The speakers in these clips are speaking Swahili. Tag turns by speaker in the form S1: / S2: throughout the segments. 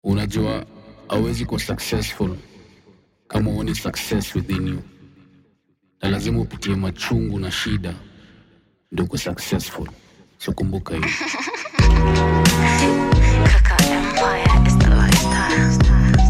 S1: unajua hauwezi kuwa successful kama uoni success within you na lazima upitie machungu na shida ndio uko successful so kumbuka hiyo
S2: Kaka Empire is the lifestyle.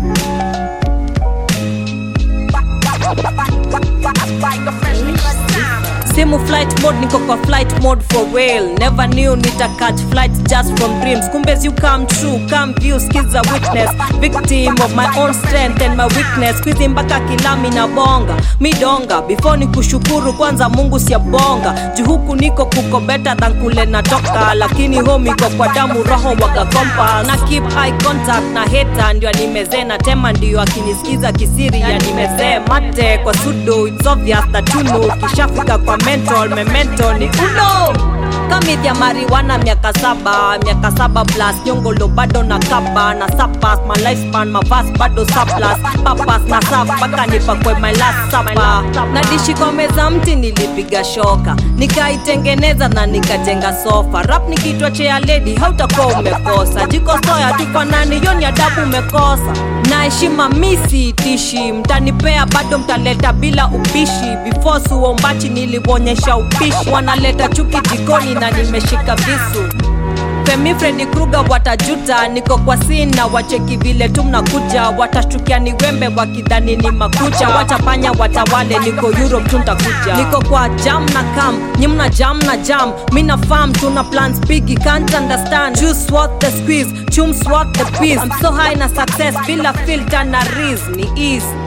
S3: simu flight mode niko kwa flight mode for real never knew nita catch flight just from dreams kumbe you come true come view skiza witness victim of my own strength and my weakness kwizi mpaka kilami na bonga midonga before ni kushukuru kwanza mungu siabonga juu huku niko kuko better than kule natoka lakini home iko kwa damu roho waga kompa na keep eye contact na heta ndio animezee na tema ndio akinisikiza kisiri ya nimezee mate kwa sudo it's obvious that you know kishafika kwa mental memento ni uno kamidhya mariwana miaka saba miaka saba plus nyongolo bado na kaba na sapas my lifespan mavas bado surplus papas na sap mpaka nipakwe my last sapa na dishi kwa meza mti nilipiga shoka nikaitengeneza na nikajenga sofa rap nikitwa chea ledi hautakuwa umekosa jiko soya tufanani yoni adabu umekosa na heshima misi tishi mtanipea bado mtaleta bila ubishi before suombachi nilionyesha upishi wanaleta chuki jikoni na nimeshika visu Femi Freddy Kruger watajuta, niko kwa scene na wacheki vile tu mnakuja, watashtukia ni wembe wakidhani ni makucha, watapanya watawale, niko Europe tu ntakuja, niko kwa jam na kam, nyi mna jam na jam, mi na farm tuna plans bigi, can't understand, juice what the squeeze, chums what the peace, I'm so high na success bila filter na riz, ni ease